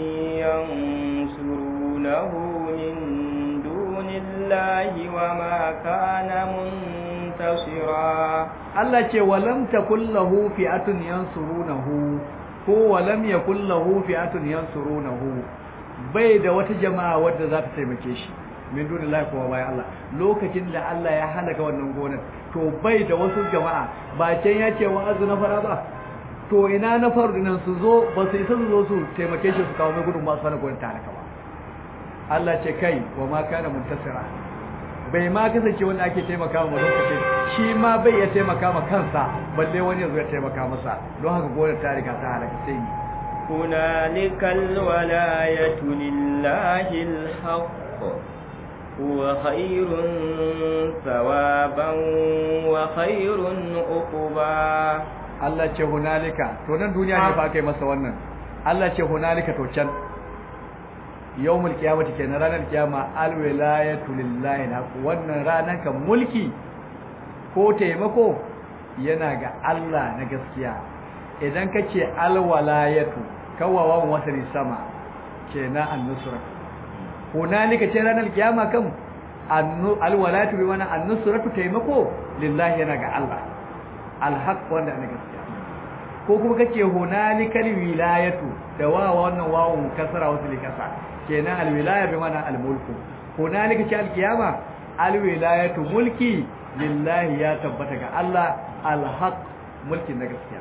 S2: ينصرونه من دون الله وما كان منتصرا
S1: Allah ce walam takul lahu fi'atun yansurunahu ko walam yakul lahu fi'atun yansurunahu bai da wata jama'a wadda za ta taimake shi min dunillahi kuma bayan Allah lokacin da Allah ya halaka wannan gonar to bai da wasu jama'a ba can ya ce wa azu na fara ba to ina na faru nan su zo ba su isa su zo su taimake shi su kawo mai gudun masu hana gonar ta halaka ba Allah ce kai wa ma kana muntasira bai ma kasance wanda ake taimaka ma lokacin shi ma bai ya taimaka ma kansa balle wani ya zo ya taimaka masa don haka gonar ta riga ta halaka sai ni
S2: هنالك الولاية لله الحق هو خير ثوابا وخير عقبا
S1: Allah ce hunalika to nan duniya ne fa kai masa wannan Allah ce hunalika to can yawmul qiyamati kenan ranar kiyama alwilayatu lillahi na wannan ranar kan mulki ko taimako yana ga Allah na gaskiya idan kace alwalayatu kawawan wasari sama kenan an-nusra hunalika ce ranar kiyama kan alwalayatu bi mana an-nusratu taimako lillahi yana ga Allah alhaq wanda na gaskiya ko kuma kace hunalikal wilayatu da wa wannan wawun kasara wasu likasa kenan alwilaya bi mana almulku hunalika ce alkiyama alwilayatu mulki lillahi ya tabbata ga Allah alhaq mulki na gaskiya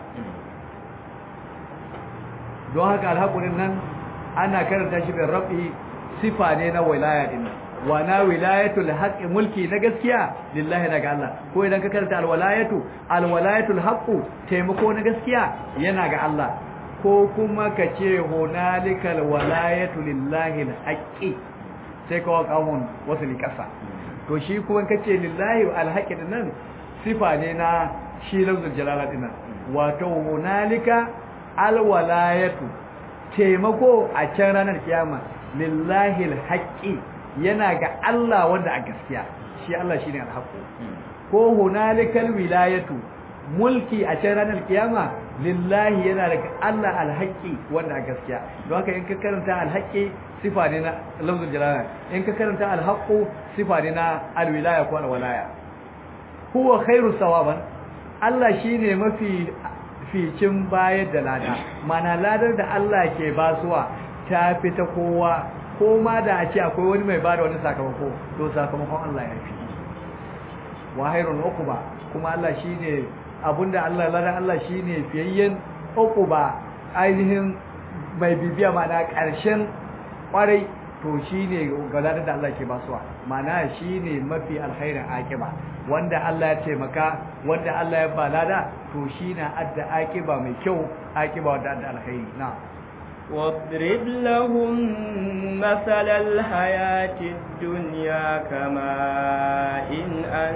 S1: don haka alhaqurin nan ana karanta shi da rabi sifa ne na wilaya din wa na wilayatul haqqi mulki na gaskiya lillahi daga Allah ko idan ka karanta alwalayatu alwalayatul haqqu taimako na gaskiya yana ga Allah ko kuma ka ce hunalikal walayatu lillahi alhaqqi sai ka waka mun wasu likasa to shi kuma kace lillahi alhaqqi nan sifa ne na shi lafzul jalala din wato hunalika alwalayatu taimako a can ranar kiyama lillahi alhaqqi yana ga Allah wanda a gaskiya shi Allah shine alhaqu ko hunalikal wilayatu mulki a can ranar kiyama lillahi yana daga Allah alhaqi wanda a gaskiya don haka in ka karanta alhaqi sifa ne na lafzul jalala in ka karanta alhaqu sifa ne na alwilaya ko alwalaya huwa khairu sawaban Allah shine mafi ficin bayar da lada mana ladar da Allah ke basuwa ta fita kowa ko ma da a ce akwai wani mai bada wani sakamako to sakamakon Allah ya fi wa hairun uquba kuma Allah shine abinda Allah lada Allah shine fiyayyen uquba ainihin mai bibiya mana karshen kwarai to shine galadar da Allah ke basuwa mana shine mafi alkhairin akiba wanda Allah ya taimaka wanda Allah ya balada to shine adda akiba mai kyau akiba wanda adda alkhairi na'am
S2: واضرب لهم مثل الحياة الدنيا كماء إن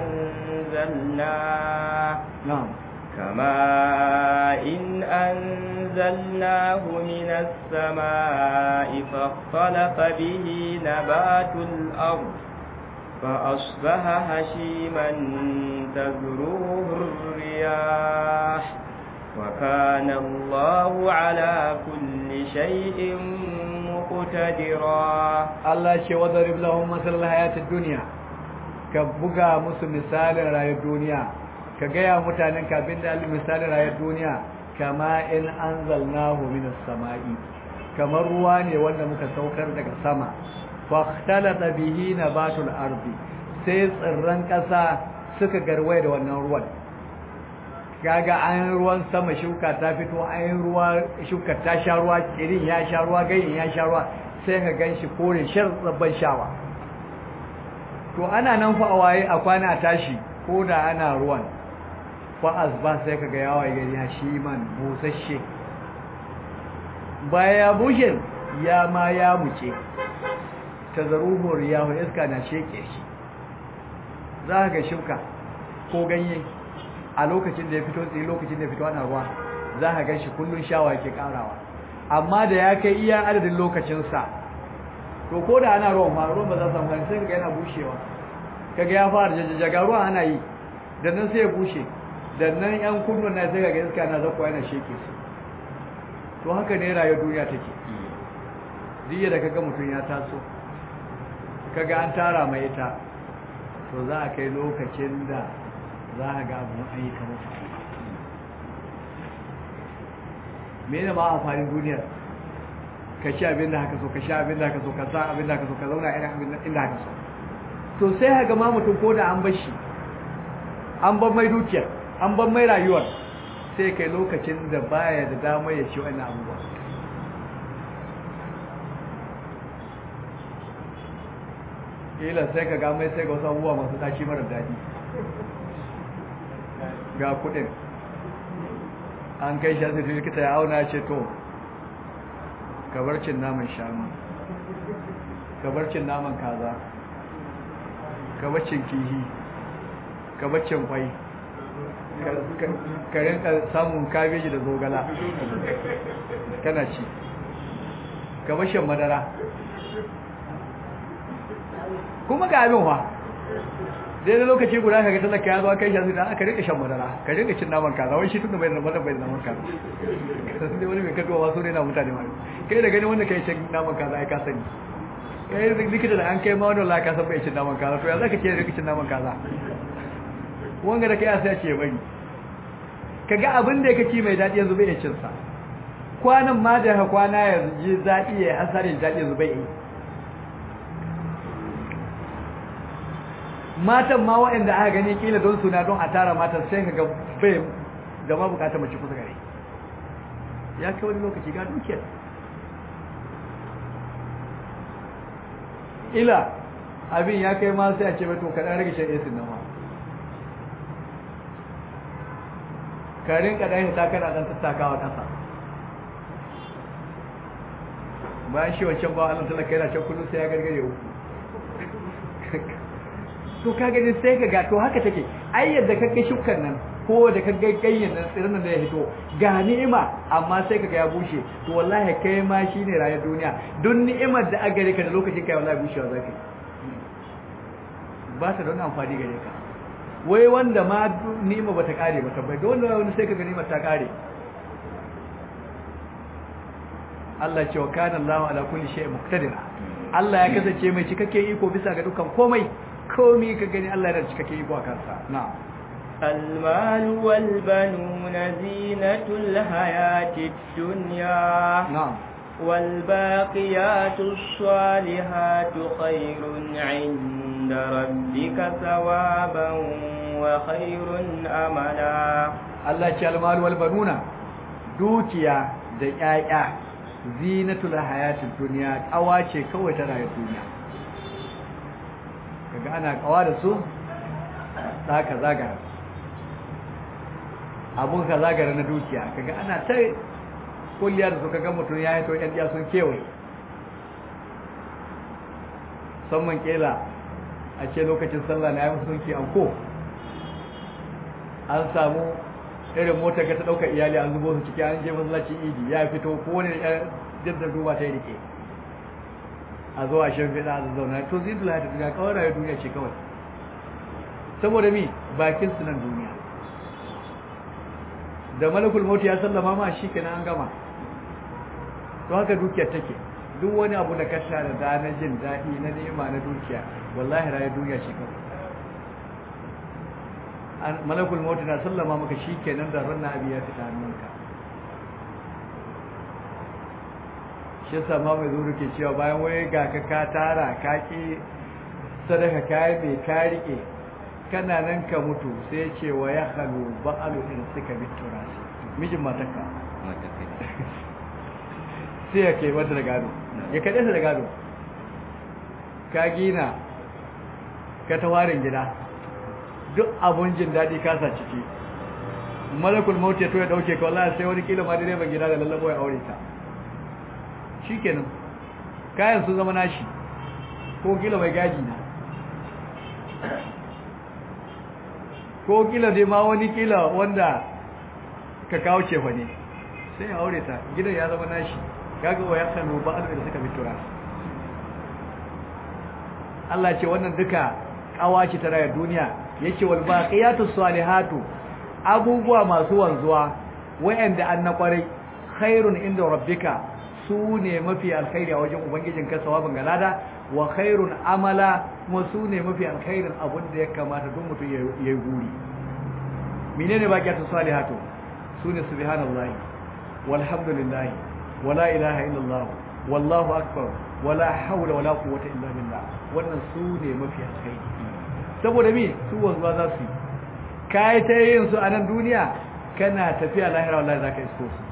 S2: أنزلناه
S1: نعم
S2: كماء إن أنزلناه من السماء فاختلف به نبات الأرض فأصبح هشيما تذروه الرياح وكان الله على كل شيء مقتدرا
S1: الله شيء وضرب لهم مثل الحياة الدنيا كبغى musu misalin rayuwar duniya ka gaya mutanen ka abinda misalin rayuwar duniya kama in anzalnahu minas sama'i kamar ruwa ne wanda muka saukar daga sama fakhtalata bihi nabatul ardi sai tsirran kasa suka garwaye da wannan ruwan kaga an ruwan sama shuka ta fito an ruwa shuka ta sha ruwa tsirin ya sha ruwa ganyen ya sha ruwa sai ka ganshi kore shar tsabban shawa to ana nan fa a waye a kwana tashi ko da ana ruwan fa azba sai kaga yawa gari ya shi man busasshe baya ya bushe ya ma ya muce tazaruhu riyahu iska na sheke shi za ka ga shuka ko ganye a lokacin da ya fito tsaye lokacin da ya fito ana ruwa za ka gan shi kullum shawa yake karawa amma da ya kai iya adadin lokacinsa to ko da ana ruwan ma ruwan ba za su amfani sai ga yana bushewa kaga ya fara jajjaga ruwa ana yi da nan sai ya bushe da nan yan kunnon na sai ga iska na zakwa yana sheke su to haka ne rayuwar duniya take jiya da kaga mutum ya taso kaga an tara mai ita to za a kai lokacin da za a ga abu an yi kamar mene ma amfanin duniyar ka ci abin da haka so ka sha abin da haka so ka sa abin da haka so ka zauna irin abin inda haka so to sai haka ma mutum ko da an bar shi an bar mai dukiyar an bar mai rayuwar sai kai lokacin da baya da damar ya ci wannan abubuwa ila sai ka ga mai sai ga wasu abubuwa masu tashi mara daɗi ga kuɗin an kai shi asibiti likita ya auna ce to kabarcin naman shanu kabarcin naman kaza kabarcin kihi kabarcin kwai ka rinka samun kabeji da zogala kana ci kabarshin madara kuma ga abin fa dai da lokaci guda ka ga talaka ya zo kai shi da aka rika shan madara ka rika cin naman kaza wai shi tunda bai da madara bai da naman kaza sai wani mai kaduwa wasu ne na mutane ma kai da gani wanda kai cin naman kaza ai ka sani kai da likita da an kai ma wannan la ka san bai cin naman kaza to ya zaka ce rika cin naman kaza wanga da kai sai ce bari kaga abin da yake ci mai dadi yanzu bai iya cin sa kwanan ma da ha kwana yanzu ji dadi ya asarin dadi yanzu bai yi matan ma waɗanda aka gani kila don suna don a tara matan sai ka ga bai da ma bukata mace kusa gare ya kai wani lokaci ga dukiyar ila abin ya kai ma sai a ce to kaɗan rage shan esin nan ma karin kaɗan ta kana ɗan tattakawa ƙasa bayan shi wancan ba Allah talaka yana can kullum sai ya gargare uku to ka gani sai ka ga to haka take ai yadda ka kai shukkan nan ko da ka ga ganyen nan tsirin nan da ya hito ga ni'ima amma sai ka ga ya bushe to wallahi kai ma shine rayuwar duniya don ni'imar da aka gare ka da lokacin kai wallahi bushewa zaka ba ta da wani amfani gare ka wai wanda ma ni'ima bata kare ba tabbai don wani sai ka ga ni'imar ta kare Allah ce wa kana Allahu ala kulli shay'in muqtadira Allah ya kasance mai cikakken iko bisa ga dukkan komai komi ka gani Allah da cikakken iko a kansa na
S2: المال والبنون زينة الحياة الدنيا
S1: نعم
S2: والباقيات الصالحات خير عند ربك ثوابا وخير أملا
S1: Allah ce almalu wal banuna dukiya da ƴaƴa zinatul hayatid dunya kawace kawai ta rayuwar duniya kaga ana kawa da su ka zagara abun ka zagara na dukiya kaga ana ta kulliya da su kaga mutum ya haito yan sun kewaye musamman kela a ce lokacin sallah na yi musulunci an ko an samu irin motar ga ta ɗauka iyali an zubo su ciki an je masallacin idi ya fito ko wani jirgin duba ta yi rike a zuwa shan fiɗa a zauna to zai dula ta duniya kawai rayuwar duniya ce kawai saboda mi bakin su nan duniya da malakul mauti ya sallama ma shi kenan an gama to haka dukiyar take duk wani abu da ka tara da na jin daɗi na ni'ima na dukiya wallahi rayuwar duniya ce kawai malakul mauti na sallama maka shi kenan da ranna abi ya fita hannunka shi yasa ma mai zuru ke cewa bayan waye ga ka ka tara ka ki sadaka kai mai ka rike kana nan ka mutu sai ce wa ya halu ba'alu in suka bi turasi mijin matarka sai ya kai mata da gado ya kaɗe ta da gado ka gina ka tawarin gida duk abun jin daɗi kasa ciki malakul mauti ya to ya ɗauke ka wallahi sai wani kila ma direban gida da lallabo ya aure ta shikenan kayan sun zama nashi ko kila mai gaji na ko kila dai ma wani kila wanda ka kawo cefa ne sai ya aure ta gidan ya zama nashi kaga wa ya sanu ba alwa da suka fitura Allah ce wannan duka kawaci ta rayar duniya yace wal baqiyatu salihatu abubuwa masu wanzuwa wayanda an na kwarai khairun inda rabbika su ne mafi alkhairi a wajen ubangijin ka sawabin galada wa khairun amala kuma su ne mafi alkhairin abin da ya kamata duk mutum ya yi guri menene baqiyatu salihatu sune subhanallahi walhamdulillahi wala ilaha illallah wallahu akbar wala hawla wala quwwata illa billah wannan su ne mafi alkhairi saboda me su wanzuwa za su yi kai ta yin su a nan duniya kana tafiya lahira wallahi zaka isko su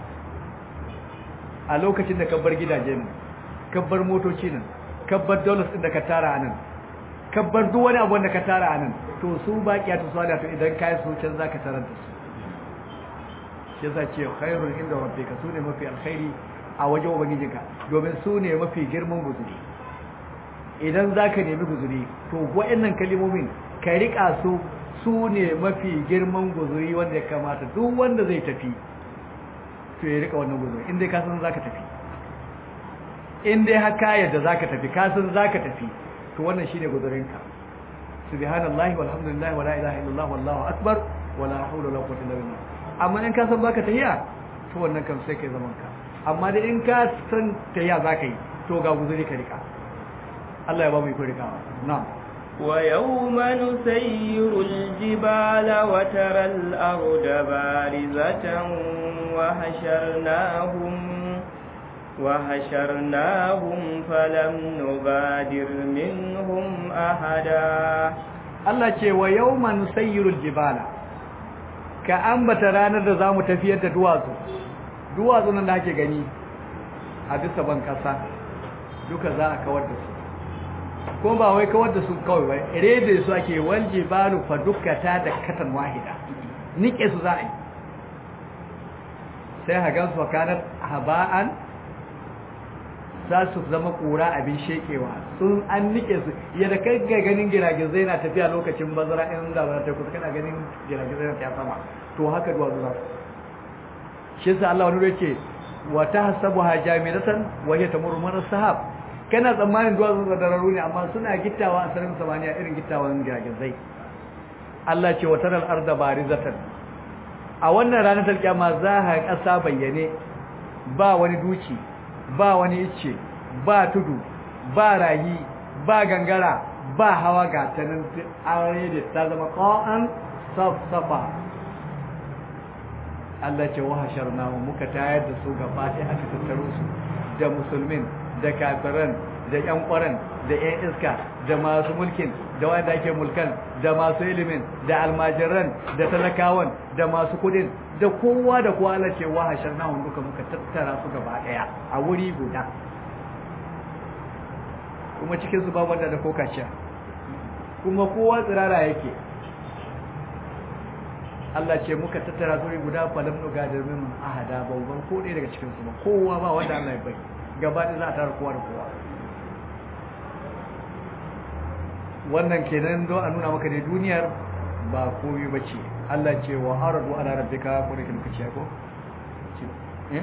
S1: a lokacin da ka bar gidaje nan ka bar motoci nan ka bar dollars din da ka tara a nan ka bar duk wani abu da ka tara a nan to su baqiya to sala to idan kai su can zaka tarar da su shi yasa ce khairul inda rabbika su ne mafi alkhairi a wajen ubangijinka domin su ne mafi girman guzuri idan zaka nemi guzuri to wa'annan kalimomin ka rika su su ne mafi girman guzuri wanda ya kamata duk wanda zai tafi to ya rika wannan guzuri inda ka san zaka tafi in dai haka yadda zaka tafi ka san zaka tafi to wannan shine guzurinka subhanallahi walhamdulillahi wala ilaha illallah wallahu akbar wala hawla wala quwwata illa billah amma in ka san baka tahiya to wannan kan sai kai zaman ka amma dai in ka san tahiya zaka yi to ga guzuri ka rika Allah ya ba mu iko rikawa na'am
S2: ويوم نسير الجبال وترى الأرض بارزة وحشرناهم وحشرناهم فلم نغادر منهم أحدا
S1: Allah ce wa yawma nusayyirul jibala ka ambata ranar da zamu tafiyar da duwatsu duwatsu nan da ake gani a bisa ban kasa duka za a kawar da su ko ba wai kawar da su kawai ba rede su ake wal jibalu fa dukkata da katan wahida nike su za a yi sai hagan su kanar haba'an za su zama kura abin shekewa sun an nike su yadda kai ga ganin giragizai na tafiya lokacin bazara in da ba ta kusa kana ganin giragizai na tafiya sama to haka duwa zuwa shi sa Allah wani yake wa tahsabuha jamidatan wa hiya tamurru mar sahab kana tsammanin duwa zuwa dararu ne amma suna gittawa a sararin samaniya irin gittawan giragizai Allah ce wa taral arda barizatan a wannan ranar talkiyama za ka kasa bayyane ba wani duki ba wani icce ba tudu ba rayi ba gangara ba hawa ga tanin aure da ta zama qa'an safsafa Allah ce wa hasharna muka tayar da su gaba ɗaya aka tattaro su da musulmin da kafiran da ƴan ƙwaran da ƴan iska da masu mulkin da wanda ake mulkan da masu ilimin da almajiran da talakawan da masu kudin da kowa da kowa Allah ce wa hasharna duka muka tattara su gaba ɗaya a wuri guda kuma cikin su babu wanda da kokaciya kuma kowa tsirara yake Allah ce muka tattara su guda falam nuga da min ahada babban ko ɗaya daga cikin su ba kowa ba wanda Allah ya bai gaba ɗaya za a tara kowa da kowa wannan kenan don a nuna maka ne duniyar ba komai bace Allah ce wa aradu ala rabbika ko da kike ce ko eh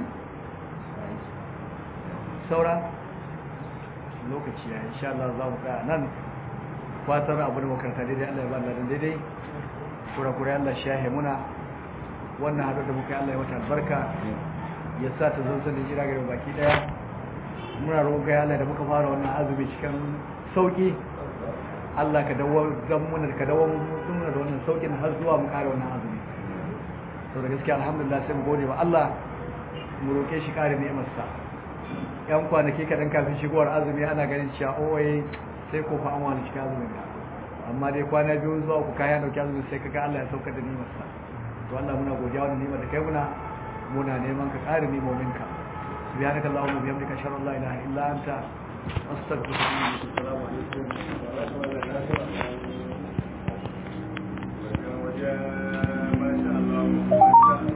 S1: saura lokaci ya insha Allah za mu tsaya nan fatar abu da makaranta daidai Allah ya ba Allah daidai kura-kura Allah shahe muna wannan haɗu da muka Allah ya wata albarka ya sa ta zanzan da jira gari baki ɗaya muna roƙon kai Allah da muka fara wannan azumi cikin sauƙi Allah ka dawo zan muna ka dawo muna da wannan sauƙin har zuwa mu ƙara wannan azumi to da gaskiya alhamdulillah sai mu gode wa Allah mu roƙe shi ƙare ni'imarsa yan kwanaki kaɗan kafin shigowar azumi ana ganin cewa owai sai ko fa an wani cikin azumin ka amma dai kwana biyu zuwa ku kaya dauki azumi sai kaga Allah ya saukar da nimarsa to Allah muna godiya wannan nimar da kai muna muna neman ka ƙara nimomin ka subhanaka allahumma bihamdika ashhadu an la ilaha illa anta astaghfiruka wa atubu ilaik assalamu alaikum